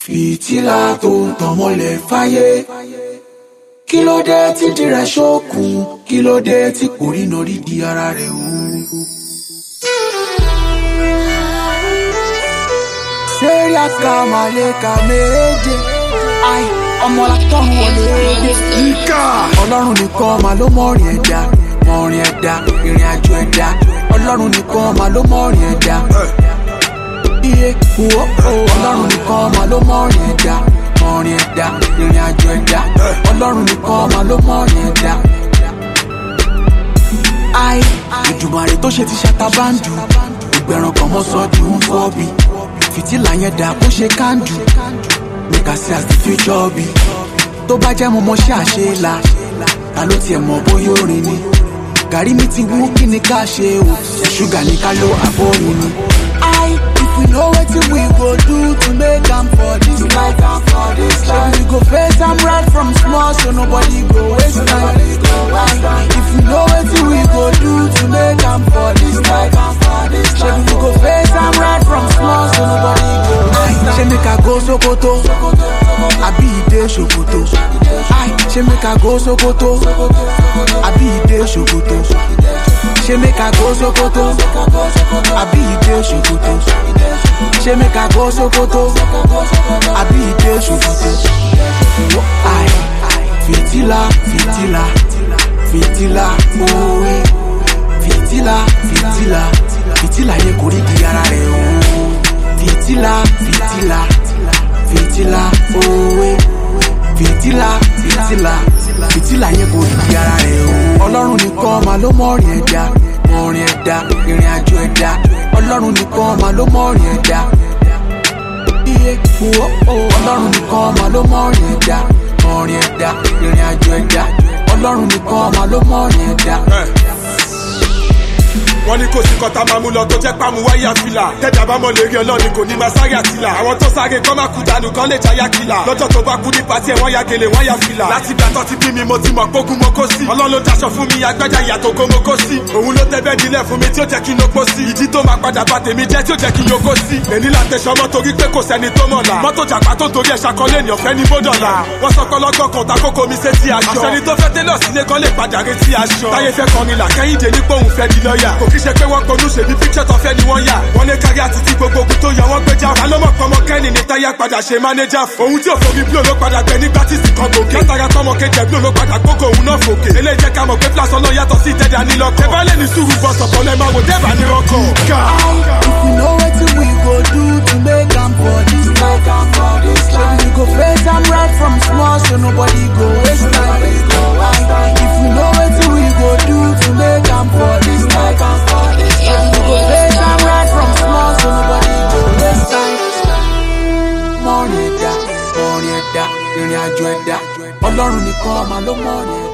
fìtílà tó ń tàn mọ́lẹ̀ fáyé kí ló dé tí dìrẹ̀ ṣókùn kí ló dé tí kò rí norí di ara rẹ̀ o. sẹ́ríà ká màlẹ́ka méje ai ọmọlá tọ́run wọlé dé. Ìkà. ọlọ́run nìkan máa ló mọ̀rin ẹ̀dá mọ̀rin ẹ̀dá ìrìn àjò ẹ̀dá ọlọ́run nìkan máa ló mọ̀rin ẹ̀dá iye wo ọlọ́run nìkan máa ló mọ̀rin ẹ̀dá mọ̀rin ẹ̀dá ìrìn àjò ẹ̀dá ọlọ́run nìkan máa ló mọ̀rin ẹ̀dá. ai ìdùmarè tó ṣe ti ṣàtàbàǹdù ìgbẹ̀rùn kan mọ́ sọ di ń fọ́ bí fìtílà yẹn dà bó ṣe kándù make I see as the future be tó bá jẹ́ mo mọ ṣé àṣelà ta ló tiẹ̀ mọ̀ bóyá orin ni gàrí mi ti wú kí ni ká ṣe o ṣúgà ní ká ló àbórin ni. I if we know wetin we go do to make am for this life am for this life we go face am right from small so nobody go waste time. I, if we know wetin we go do to make am for this life am for this life we go face am right from small so nobody go waste time. ṣé make I go Sokoto àbí ìdè Sokoto Ai, ṣé make I go Sokoto àbí ìdè Sokoto ṣé make I go Sokoto àbí ìdè Sokoto ṣé make I go Sokoto àbí ìdè Sokoto. Ai, fìtílà fìtílà fìtílà òwe fìtílà fìtílà fìtílà yẹn kò rí di ara rẹ̀ o fìtílà fìtílà fìtílà òwe fìtílà fìtílà fìtílà yẹn kò rí di ara rẹ̀ o. ọlọ́run nìkan máa ló mọ̀rin ẹ̀dá mọ̀rin ẹ̀dá ìrìn àjò ẹ̀dá ọlọ́run nìkan máa ló mọ̀rin ẹ̀dá iye wo ọlọ́run nìkan máa ló mọ̀rin ẹ̀dá mọ̀rin ẹ̀dá ìrìn àjò ẹ̀dá ọlọ́run nìkan máa ló mọ̀rin ẹ̀dá. wọ́n ní kò sí kọ́ta máa mú lọ tó jẹ́ pàmò wáyà fìlà tẹ́jà bá mọ̀ lérí ọlọ́ni kò ní máa sáré àtìlà àwọn tó sáré kọ́ máa kú dànù kan lè jáyà kìlà lọ́jọ́ tó bá kú ní pàtí ẹ̀ wọ́n ya gèlè wọ́n ya fìlà láti gbà tó ti bí mi mo ti mọ̀ pógun mo kó sí ọlọ́run ló daṣọ fún mi agbájá ìyàtọ̀ kó mo kó sí òun ló tẹ́ bẹ́ẹ̀ nílẹ̀ fún mi tí ó jẹ́ kí n lóko sí ìdí tó máa padà bá tèmi jẹ́ tí ó jẹ́ kí n yókó sí èní la tẹ̀sọ́ mọ́ torí pé kò sẹ́ni tó mọ̀ la mọ́tò jàpá tó torí ẹ̀ ṣàkọlé ní ọ̀fẹ́ ní bódọ̀là wọ́n sọ pé ọlọ́gbọ́n kan ta kókó mi sétí aṣọ àṣẹni tó fẹ́ tẹ́lọ̀ sílé kan lè padà retí aṣọ táyé fẹ́ kọrin là kẹ́hìndé ní pòun fẹ́ di lọ́ọ̀yà kò kí ṣe pé wọ́n ponú ṣèbí píkṣẹ̀ tó fẹ́ ni wọ́n yà wọ́n lé kárí àti tí gbogbo ogun tó yọ wọ́n gbéjà wà lọ́mọ pọmọ kẹ́ni ní táyà padà ṣe mánéjà òun tí òfò mi bló ló padà gbẹ nígbà tí sì kan gòkè látara pọmọ kejì bló ló padà gbógo òun náà fòkè eléyìí jẹ́ ká mọ̀ pé fúlàsọ náà yàtọ̀ sí ìtẹ́jà nílọ́kọ̀ ẹ bá lè ní sùúrù bọ̀ sọ̀pọ̀ lẹ́ máa wò dẹ́bà ní rọ́kọ̀. If we know wetin we go do to make am for this life, am for this life. we go face am right from small so nobody go waste time. If we know wetin we go do to make am for this life, am for this life. we go face am right from small so nobody go waste time. Mọ̀rin ẹ̀dá, mọ̀rin ẹ̀dá, ìrìn àjò ẹ̀dá, ọlọ́run nìkan máa ló mọ̀rin ẹ̀dá.